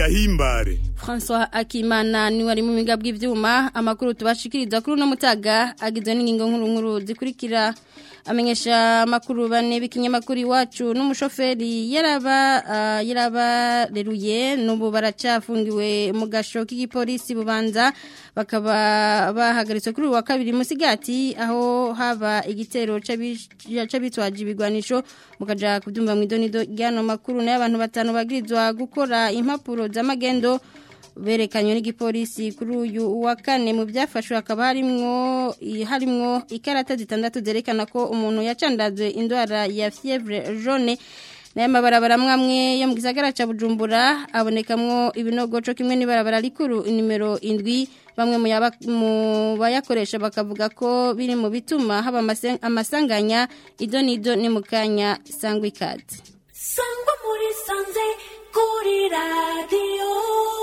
gahimbare François Akimana ni wari mu miga bw'ivyuma amakuru tubashikiriza kuri no mutaga agizwe n'ingingo nkuru nkuru zikurikira amenyesha makuru bane b'ikinyamakuru iwacu n'umushoferi yaraba uh, yaraba reruye n'ubu baracafungiwe mu gasho k'igipolisi bubanza bakaba bahagaritswe kuri wa kabiri musigati aho haba igitero c'abitwaje ibigwanisho mukaja kubyumva mu idonido ryano makuru nayo abantu batanu bagirizwa gukora impapuro z'amagendo berekanywe n'igipolisi kuri uyu wa kane mu byafashwe hakaba harimwo harimwo ikarata zitandatu zerekana ko umuntu yacandazwe indwara ya fievre jaune nayo mabarabara mwamwe yo mu gisagara ca Bujumbura abonekamwo ibinogo co kimwe n'ibarabara rikuru nimero indwi bamwe mu bayakoresha bakavuga ko biri mu bituma haba amasanganya ido n'ido ni mu kanya sangwa ikaze sangwa muri sanze kuri radiyo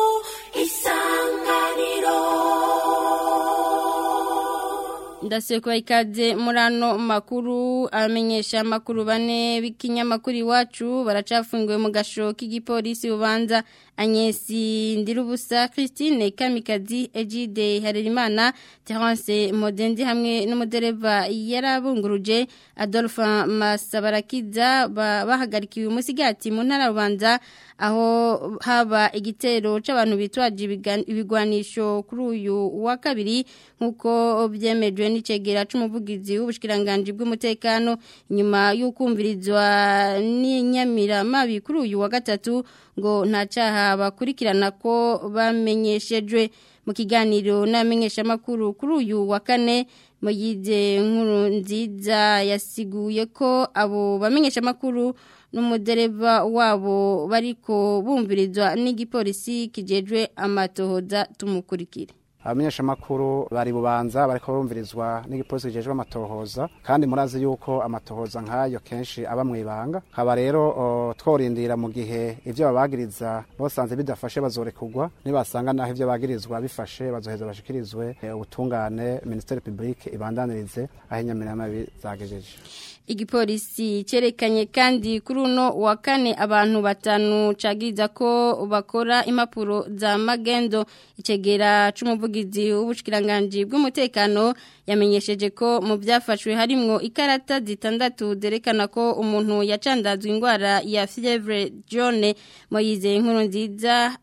isanganiro ndaseko ikaze muri ano makuru amenyesha amakuru bane b'ikinyamakuru iwacu baracafungiwe mu gasho k'igipolisi bubanza Agnesi Ndirubusa Christine Kamikazi Ejide Harerimana Terence Modendi hamwe n'umudereva yarabunguruje Adolphe Masabarakiza bahagarikiwe umusigati mu ntara rubanza aho haba igitero c'abantu bitwaje ibigwanisho kuri uyu wa kabiri nkuko byemejwe n'icegera c'umuvugizi w'ubushikiranganje bw'umutekano nyuma y'ukumvirizwa n'inyamiramabi kuri uyu wa gatatu ngo nta cyaha bakurikirana ko bamenyeshejwe mu kiganiro n'amenyesha makuru kuri uyu wa kane muyize nkuru nziza yasiguye ko abo bamenyesha makuru n'umudereva wabo bariko bumvirizwa n'igipolisi kijejwe amatohoza tumukurikire abamenyesha makuru bari bubanza bariko barumvirizwa n'igipolisi kijejwe amatohoza kandi murazi yuko amatohoza nk'ayo kenshi aba mwibanga haba rero tworindira mu gihe ivyo babagiriza bosanze bidafashe bazorekurwa nibasanga naho ivyo bagirizwa bifashe bazoheza bashikirizwe ubutungane ministeri publique ibandanirize aho inyamiramabi zagejeje igipolisi cyerekanye kandi kuri uno wa kane abantu batanu cagiriza ko bakora impapuro za magendo icegera c'umuvugizi w'ubushikiranganje bw'umutekano yamenyesheje ko mu byafashwe harimwo ikarata zitandatu zerekana ko umuntu yacandazwe indwara ya fievre jaune moyize inkuru nziza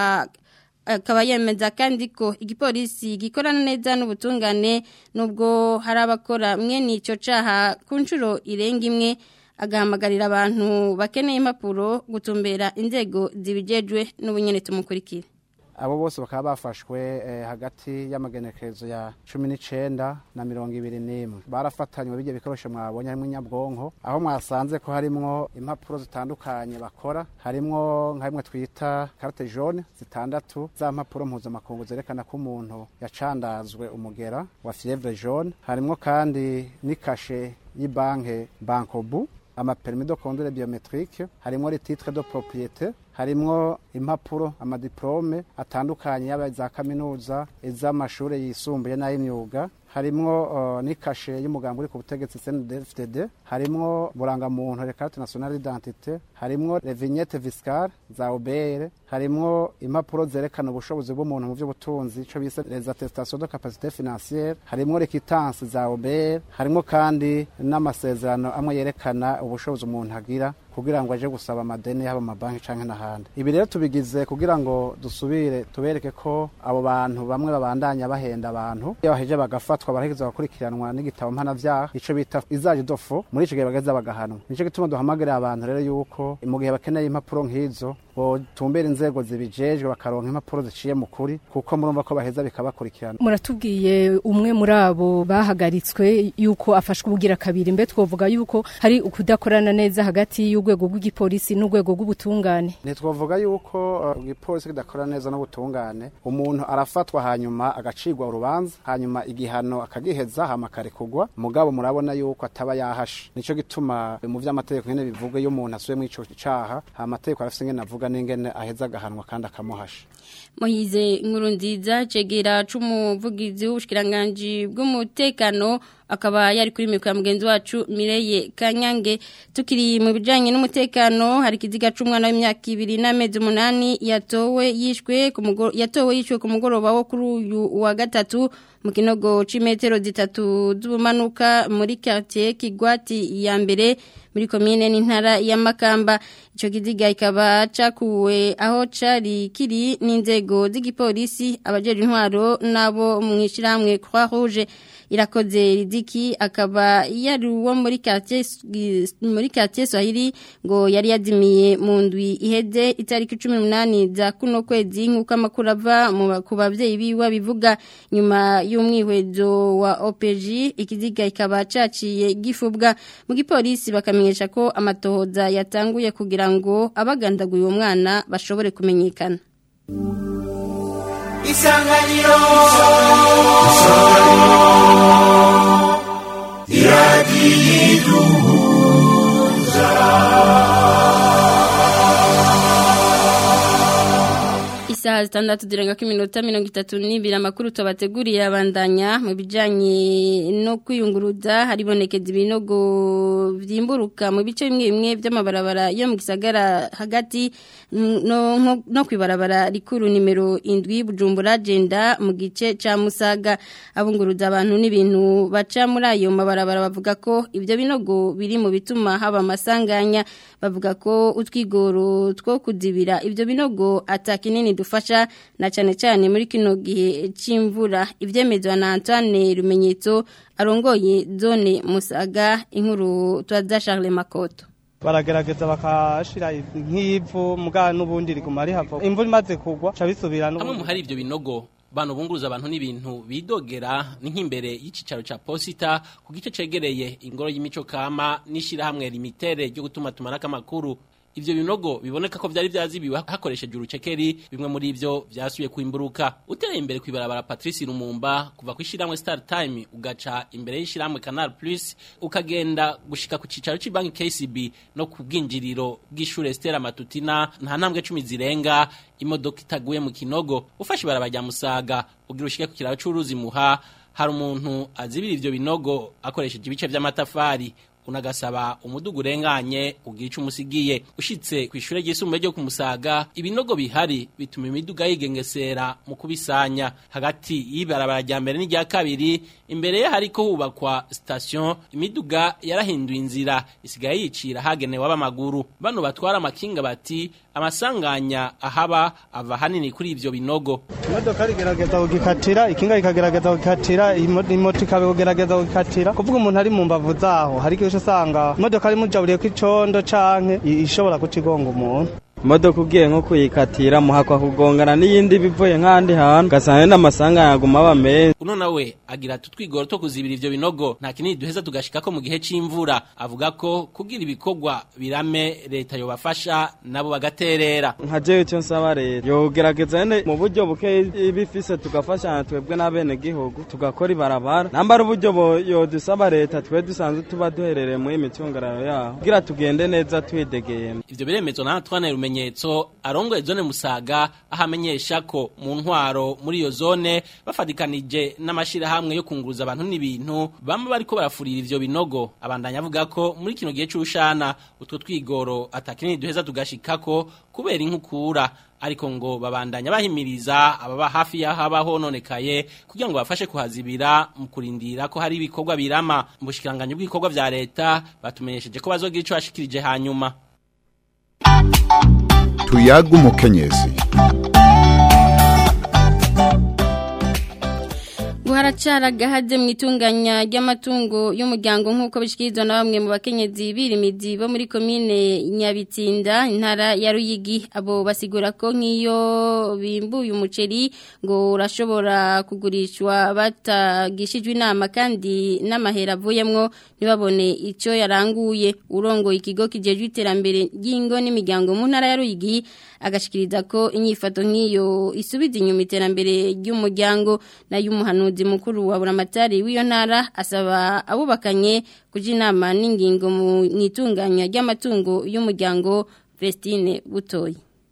akaba yemeza kandi ko igipolisi gikorana neza n'ubutungane nubwo hari abakora mwene icyo caha ku nshuro irenga imwe agahamagarira abantu bakeneye impapuro gutumbera inzego zibijejwe n'ubunyene tumukurikira abo bose bakaba bafashwe hagati y'amagenekerezo ya cumi n'icenda na mirongo ibiri n'imwe barafatanywe bijya bikoresho mwabonye harimo inyabwonko aho mwasanze ko harimwo impapuro zitandukanye bakora harimwo nka bimwe twita carte jaune zitandatu za mpapuro mpuzamakungu zerekana ko umuntu yacandazwe umugera wa fievre jaune harimwo kandi n'ikashe y'ibanke bankobu amapermis de conduire biometrique harimwo les titres de propriété harimwo impapuro amadiplome atandukanye yaba za kaminuza iz'amashuri yisumbuye n'ay'imyuga harimwo uh, n'ikashe y'umugambi uri ku butegetsi CNDD-FDD harimwo burangamuntu le carte nationale d'identité harimwo les vignettes fiscales za OBR harimwo impapuro zerekana ubushobozi bw'umuntu mu by'ubutunzi ico bise les attestations de capacité financière harimwo requittance za OBR harimwo kandi n'amasezerano amwe yerekana ubushobozi umuntu agira kugira ngo aje gusaba amadeni yaba amabanki canke n'ahandi ibi rero tubigize kugira ngo dusubire tubereke ko abo bantu bamwe babandanya bahenda abantu iyo baheje bagafatwa baraheza bakurikiranwa n'igitabo mpanavyaha ico bita izaje dofo muri ico gihe bageza bagahanwa nico gituma duhamagarira abantu rero yuko mu gihe bakeneye impapuro nk'izo botumbera inzego zibijejwe bakaronka impapuro ziciye mu kuri kuko murumva ko baheza bikabakurikirana muratubwiye umwe muri abo bahagaritswe yuko afashwe ubugira kabiri mbe twovuga yuko hari ukudakorana neza hagati y'urwego rw'igipolisi n'urwego rw'ubutungane ntitwavuga yuko igipolisi uh, kidakora neza n'ubutungane umuntu arafatwa hanyuma agacirwa urubanza hanyuma igihano akagiheza hama akarekugwa mugabo murabona yuko ataba yahashe nico gituma mu vy'amategeko nyene bivuga iyo umuntu asuye muri ico caha amategeko arafise ingene avuga n'ingene aheza agahanwa kandi akamuhasha Mohize nkuru nziza cegera c'umuvugizi w'ubushikiranganje bw'umutekano akaba yari kuri mikro ya mugenzi wacu Mireye Kanyange tukiri mu bijanye n'umutekano hari kiziga c'umwana w'imyaka 2 n'amezi 8 yatowe yishwe ku mugoro yatowe yishwe ku mugoroba wo kuri uyu wa gatatu mu kinogo c'imetero zitatu z'ubumanuka muri quartier Kigwati ya mbere muri komine n'intara ya Makamba ico kiziga ikaba cakuwe aho cari kiri n'inzego z'igipolisi abajeje intwaro nabo mwishiramwe Croix Rouge irakoze ridiki akaba yari uwo muri quartier muri quartier Swahili ngo yari yazimiye mu ndwi iheze itariki 18 za kuno kwezi nkuko amakuru ava mu ku bavyeyi biwe bivuga nyuma y'umwihwezo wa OPG ikiziga ikaba caciye gifubwa mu gipolisi bakamenyesha ko amatohoza yatanguye kugira ngo abagandaguye uwo mwana bashobore kumenyekana isanganiro Isaha zitandatu zirenga ko iminota mirongo itatu n'ibiri amakuru tubateguriye abandanya mu bijyanye no kwiyunguruza haribonekeza ibinogo byimburuka mu bice bimwe bimwe by'amabarabara yo mu gisagara hagati no, no, no kwibarabara rikuru nimero indwi bujumbura agenda mu gice ca musaga abunguruza abantu n'ibintu baca muri ayo mabarabara bavuga ko ibyo binogo biri mu bituma haba amasanganya bavuga ko utwigoro two kuzibira ibyo binogo atakinini dufasha na cyane cyane muri kino gihe cy'imvura ibyemezwa na Antoine Rumenyetso arongoye zone Musaga inkuru twaza Charles Makoto baragerageza bakashira nk'ivu muga n'ubundi riguma rihava imvura imaze kugwa ca bisubira hamwe mu hari ibyo binogo bano bunguruza abantu n'ibintu bidogera ni nk'imbere y'icicaro ca posita ku gice cegereye ingoro y'imico kama n'ishirahamwe limitere ryo gutuma tumanako amakuru ivyo binogo biboneka ko vyari vyazibiwe hakoresheje urucekeri bimwe muri ivyo vyasubiye kwimburuka uteye imbere kwibarabara Patrice Lumumba kuva ku ishiramwe Star Time ugaca imbere y'ishiramwe Canal Plus ukagenda gushika ku cicaro c'banki KCB no ku bwinjiriro bw'ishure Stella Matutina nta ntambwe 10 zirenga imodoka itaguye mu kinogo ufashe barabara rya Musaga ugira ushike ku kiraro c'uruzi muha hari umuntu azibira ivyo binogo akoresheje ibice vy'amatafari unagasaba umudugu urenganye ugira ico umusigiye ushitse ku ishure ryisumbuye ryo kumusaga ibinogo bihari bituma imiduga yigengesera mu kubisanya hagati y'ibarabara rya mbere n'irya kabiri imbere ye hariko hubakwa station imiduga yarahinduye inzira isigaye yicira hagenewe ab'amaguru bano batwara amakinga bati amasanganya ahaba ava hanini kuri ivyo binogo imodoka rigerageza kugikatira ikinga rikagerageza kugikatira imoto ikagerageza kugikatira kuvuga umuntu ari mu mbavu zaho hari igihe usanga imodoka ari mujaburiyeko icondo canke ishobora kucigonga umuntu imodoka ugiye nko kuyikatira muhakwa kugongana n'iyindi bivuye nk'ahandi hantu ugasanga n'amasanga yaguma aba menshi uno nawe agira ati utwigoro two kuzibira ivyo binogo nta kinini duheza tugashikako mu gihe c'imvura avuga ko kugira ibikorwa birame leta yobafasha nabo bagaterera nka jewe icyo nsaba leta yogerageza nyene mu buryo buke ibifise tugafashanya twebwe n'abene gihugu tugakora ibarabara namba ari uburyo yodusaba leta twe dusanzwe tuba duherereye muri imicungararo yaho kugira tugende neza twidegeye ivyo biremezwa na Antoine Rumenyetso arongoye zone Musaga ahamenyesha ko mu ntwaro muri iyo zone bafadikanije n'amashirahamwe yo kunguruza abantu n'ibintu bamwe bariko barafurira ivyo binogo abandanya avuga ko muri kino gihe c'urushana utwo twigoro atakinini duheza tugashikako kubera inkukura ariko ngo babandanya bahimiriza ababa hafi y'aho haba hononekaye kugira ngo bafashe kuhazibira mu kurindira ko hari ibikorwa birama mu bushikiranganje bw'ibikorwa vya leta batumenyesheje ko bazogira ico bashikirije hanyuma tuyaga umukenyezi guharacara gahaze mu itunganya ry'amatungo y'umuryango nk'uko bishikirizwa na bamwe mu bakenyezi birimizi bo muri komine Nyabitsinda intara ya Ruyigi abo basigura ko nk'iyo bimbuye umuceri ngo urashobora kugurishwa batagishijwe inama kandi n'amahera avuyemwo ntibabone icyo yaranguye urongo ikigo kijejwe iterambere ry'ingo n'imiryango mu ntara ya Ruyigi agashikiriza ko inyifato nk'iyo isubiza inyuma iterambere ry'umuryango nayo umuhanuzi mukuru wa buramatari w'iyo ntara asaba abubakanye kuja inama n'ingingo mu itunganya ry'amatungo y'umuryango Vestine Butoyi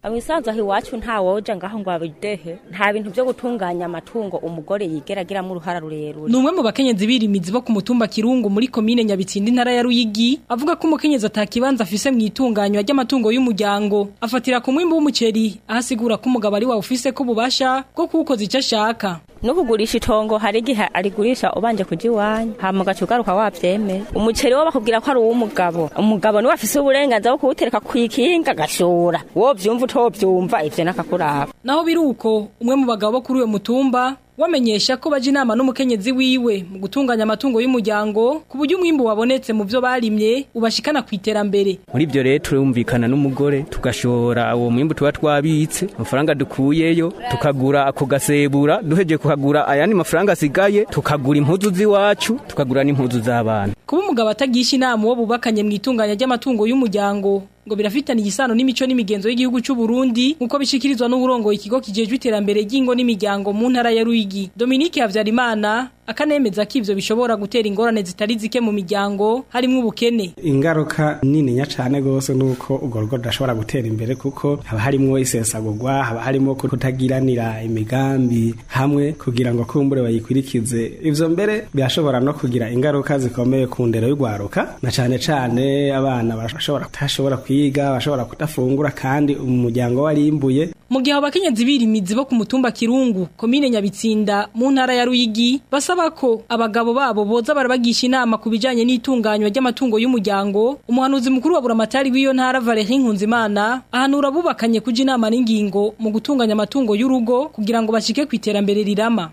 Abisanzwe aho iwacu nta woja ngaho ngo abidehe nta bintu byo gutunganya amatungo umugore yigeragira mu ruhara rurerure ni umwe mu bakenyezi birimizi bo ku mutumba kirungu muri komine nyabitsinda intara ya ruyigi avuga ko umukenyezi atakibanza afise mu itunganywa ry'amatungo y'umuryango afatira ku mwimbu w'umuceri aho asigura ko umugabo ari wawe ufise ko ububasha bwo kuwukoza icyo ashaka no kugurisha itongo hari igihe arigurisha ubanje kuja iwanyu hama ugaca ugaruka wavyemeye umuceri wo bakubwira ko ari uw'umugabo umugabo niwe afise uburenganzira bwo kuwutereka kw'ikinga agashora wovyumva utovyumva ivyo nakakuraba naho biri uko umwe mu bagabo bo kuri uyo mutumba wamenyesha ko baje inama n'umukenyezi wiwe mu gutunganya amatungo y'umuryango ku buryo umwimbu wabonetse mu byo barimye ubashikana ku iterambere muri ibyo rero turumvikana n'umugore tugashora uwo mwimbu tuba twabitse amafaranga dukuyeyo tukagura ako gasebura duheje kuhagura ayandi mafaranga asigaye tukagura impuzu z'iwacu tukagura n'impuzu z'abana kuba umugabo atagisha inama uwo bubakanye mu itunganya ry'amatungo y'umuryango ngo birafitanye igisano n'imico n'imigenzo y'igihugu cy'u Burundi nkuko bishikirizwa n'uburongo ikigo kijejwe iterambere ry'ingo n'imiryango mu ntara ya Ruyigi Dominique Havyarimana akanemeza ko ivyo bishobora gutera ingorane zitari zike mu miryango harimo ubukene ingaruka nini nya cane gose nuko urwo rugo rudashobora gutera imbere kuko haba harimwo isesagurwa haba harimo kutagiranira imigambi hamwe kugira ngo kumbure bayikurikize ivyo mbere birashobora no kugira ingaruka zikomeye ku ndero y'urwaruka na cane cane abana bashobora kutashobora kwiga bashobora kudafungura kandi umuryango warimbuye mu gihe abakenyezi birimizi bo ku mutumba Kirungu komine Nyabitsinda mu ntara ya Ruyigi basaba ko abagabo babo boza barabagisha inama ku bijanye n'itunganywa ry'amatungo y'umuryango umuhanuzi mukuru wa buramatari w'iyo ntara Valerie Nkunzimana ahanura bubakanye kuja inama n'ingingo mu gutunganya amatungo y'urugo kugira ngo bashike ku iterambere rirama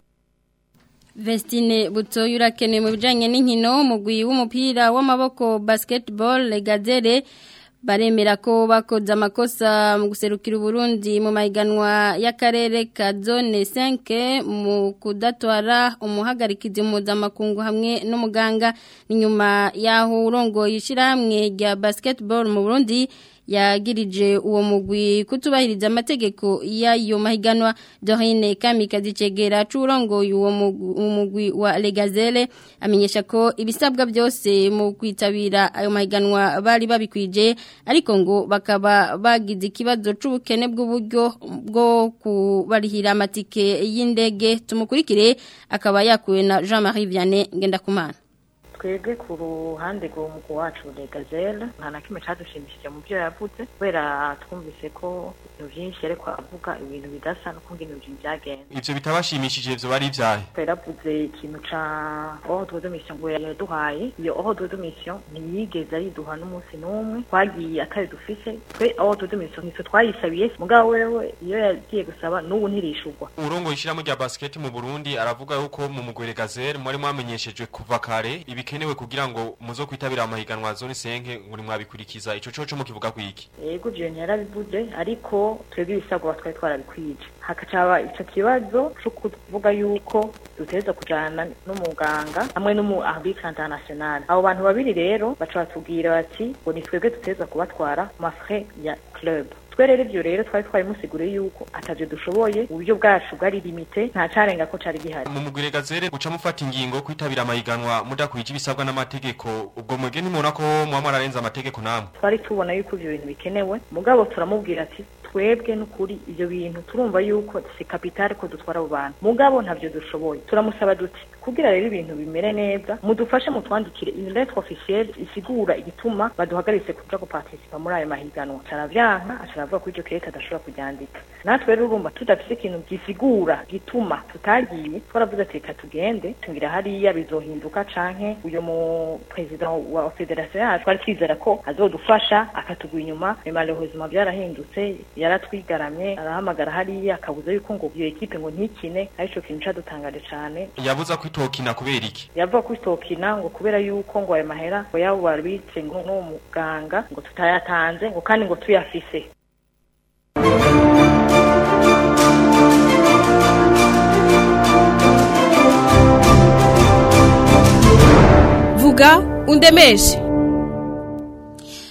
Vestine Butoyi urakenewe mu bijanye n'inkino umugwi w'umupira w'amaboko basketball Legazere baremera ko bakoze amakosa mu guserukira Burundi mu mahiganwa y'akarere ka zone 5 mu kudatwara umuhagarikizi mpuzamakungu hamwe n'umuganga inyuma yaho urongoye ishyirahamwe rya basketball mu Burundi yagirije uwo mugwi kutubahiriza amategeko y'ayo mahiganwa Dorine Kamikazi Cegera curongoye uwo mugwi wa Legazele amenyesha ko ibisabwa byose mu kwitabira ayo mahiganwa bari babikwije ariko ngo bakaba bagize ikibazo c'ubukene bw'uburyo bwo kubarihira amatike y'indege tumukurikire akaba yakuwe na Jean-Marie Vianney Ngendakumana twebwe ku ruhande rw'umugu wacu regazele nta na kimwe cyadushimishije mu byo yavuze kubera twumvise ko ibintu byinshi ariko avuga ibintu bidasa no kumva ibintu byagenze ivyo bitabashimishije ivyo bari ivyahe yaravuze ikintu ca ordre de mission ngo yaduhaye iyo ordre de mission ntiyigeze ayiduha n'umunsi n'umwe twagiye atari dufise twe ordre de mission nitwe twayisabiye mugabo wewe iyo yagiye gusaba n'ubu ntirishurwa urongo ishiramo rya basket mu Burundi aravuga yuko mu mugwere gazelle mwari mwamenyeshejwe kuva kare ibikenewe kugira ngo muzo kwitabira amahiganwa zone senke ngo nimwabikurikiza ico coco mukivuga kwiki yego je yarabivuze ariko twebwe ibisabwa twari twarabikwije hakacaba ico kibazo co kuvuga yuko duteza kujana n'umuganga hamwe n'umu arbitre international abo bantu babiri rero baca batubwira bati ngo ni twebwe duteza kubatwara mafrais ya club twe rero ivyo rero twari twarimusiguriye yuko atavyo dushoboye uburyo bwacu bwari limite nta carenga ko cari gihari mu mugwire gazere guca mufata ingingo kwitabira amahiganwa mudakwije ibisabwa n'amategeko ubwo mwebwe ntimubona ko muba mwararenze amategeko namwe twari tubona yuko ivyo bintu bikenewe mugabo turamubwira ati twebwe n'ukuri ivyo bintu turumva yuko si kapitale ko dutwara abo bantu mugabo ntavyo dushoboye turamusaba duti kugira rero ibintu bimere neza mudufashe mutwandikire une lettre officielle isigura igituma baduhagaritse kuja guparticipa muri ayo mahiganwa caravyanka acaravuga ko iryo kete adashobora kuryandika natwe rero urumva tudafise ikintu gisigura gituma tutagiye twaravuze ati reka tugende tungira hariya bizohinduka canke uyo mu president wa federation yacu twari twizera ko azodufasha akatugwa inyuma malheureusement byarahindutse yaratwigaramye arahamagara hariya akabuza yuko ngo iyo ekipe ngo ntikine arico kintu cadutangaje cane yabuza ko itokina kubera iki yavuga ko itokina ngo kubera yuko ngo ayo mahera ngo yabo babitse ngo n'uwo muganga ngo tutayatanze ngo kandi ngo tuyafise vuga undemeshe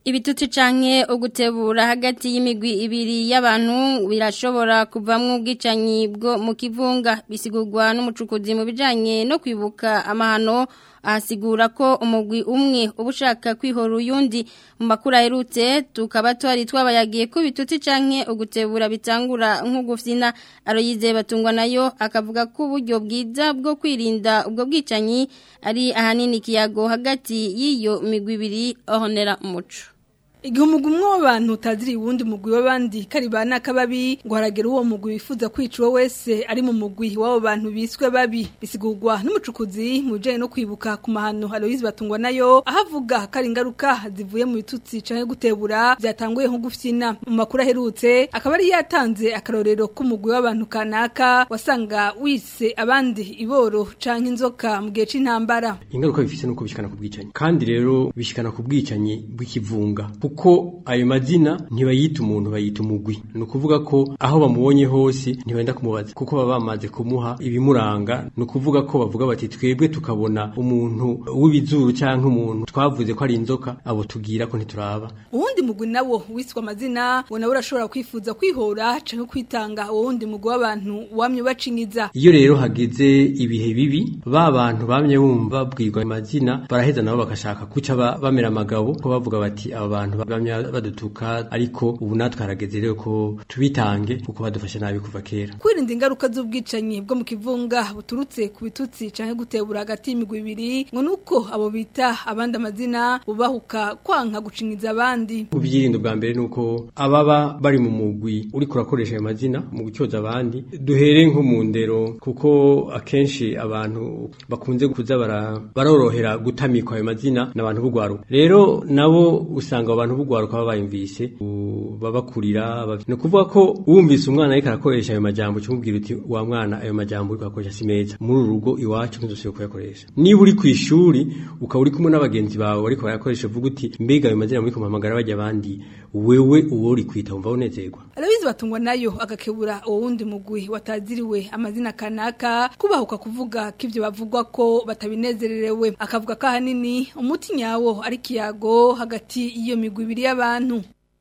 Ibitutsi canke ugutebura hagati y'imigwi ibiri y'abantu birashobora kuvamwo ubwicanyi bwo mu kivunga bisigurwa n'umucukuzi mu bijanye no kwibuka amahano ahasigura ko umugwi umwe uba ushaka kwihora uyundi mu makuru aherutse tukaba twari twabayagiye ko ibitutsi canke ugutebura bitangura nk'ugufyina aroyize batungwa nayo akavuga ko uburyo bwiza bwo kwirinda ubwo bwicanyi ari ahanini ikiyago hagati y'iyo migwi ibiri ahonera umuco Igihe umugwi umwe w'abantu utaziriye uwundi mugwi w'abandi kari ba nakababi ngo haragera uwo mugwi wifuza kwica uwo wese ari mu mugwi w'abo bantu biswe babi bisigurwa n'umucukuzi mu bijanye no kwibuka ku mahano Aloise batungwa nayo ahavuga ko ari ingaruka zivuye mu bitutsi canke gutebura byatanguye nko gufyina mu makuru aherutse akaba ari yatanze akarorero k'umugwi w'abantu kanaka wasanga wise abandi iboro canke inzoka mu gihe c'intambara ingaruka bifise nuko bishikana ku bwicanyi kandi rero bishikana ku bwicanyi bw'ikivunga kuko ayo mazina ntibayita umuntu bayita umugwi ni ukuvuga ko aho bamubonye hose ntibenda kumubaza kuko baba bamaze kumuha ibimuranga ni ukuvuga ko bavuga bati twebwe tukabona umuntu w'ibizuru cyangwa umuntu twavuze ko ari inzoka abo tubwira ko ntituraba uwundi mugwi nawo wiswe amazina ngo nawe urashobora kwifuza kwihora canke kwitanga uwo wundi mugwi w'abantu wamye ubacinyiza iyo rero hageze ibihe bibi ba bantu bamye bumva babwirwa amazina baraheza nabo bagashaka kuca ba- bamera amagabo ko bavuga bati aba bantu bamye badutuka ariko ubu natwe harageze rero ko tubitange kuko badufashe nabi kuva kera kwirinda ingaruka z'ubwicanyi bwo mu kivunga buturutse ku bitutsi canke gutebura hagati y'imigwi ibiri ngo nuko abo bita abandi amazina bubahuka kwanka gucinyiza abandi ubyirinda bwa mbere nuko ababa bari mu mugwi uri kurakoresha ayo mazina mu gucyoza abandi duhere nko mu ndero kuko akenshi abantu bakunze kuza bara- barorohera gutamikwa ayo mazina n'abantu b'ugwaruka rero nabo usanga abo bantu b'ugwaruka baba bayumvise u- babakurira bav- ni ukuvuga ko wumvise umwana ariko arakoresha ayo majambo cyumubwira uti wa mwana ayo majambo uri kuyakoresha si meza muri uru rugo iwacu ntuzosubire kuyakoresha niba uri ku ishuri ukaba uri kumwe n'abagenzi bawe bariko barayakoresha uvuga uti mbega ayo mazina muri kumpamagara bajya abandi wewe uwo uri kwita wumva unezerwa Aloise batungwa nayo agakebura uwo wundi mugwi wataziriwe amazina kanaka kubahuka kuvuga ko ivyo bavugwa ko batabinezererewe akavuga ko ahanini umuti nyawo ari kiyago hagati y'iyo migwi ibiri y'abantu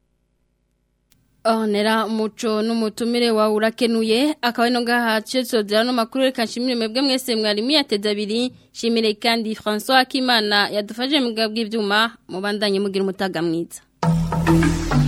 Onera umuco n'umutumire wawe urakenuye akaba ino ngaha cesozera no makuru reka nshimire mwebwe mwese mwari miyateza abiri shimire kandi François Akimana yadufashije mu bw'ivyuma mubandanye mugira umutaga mwiza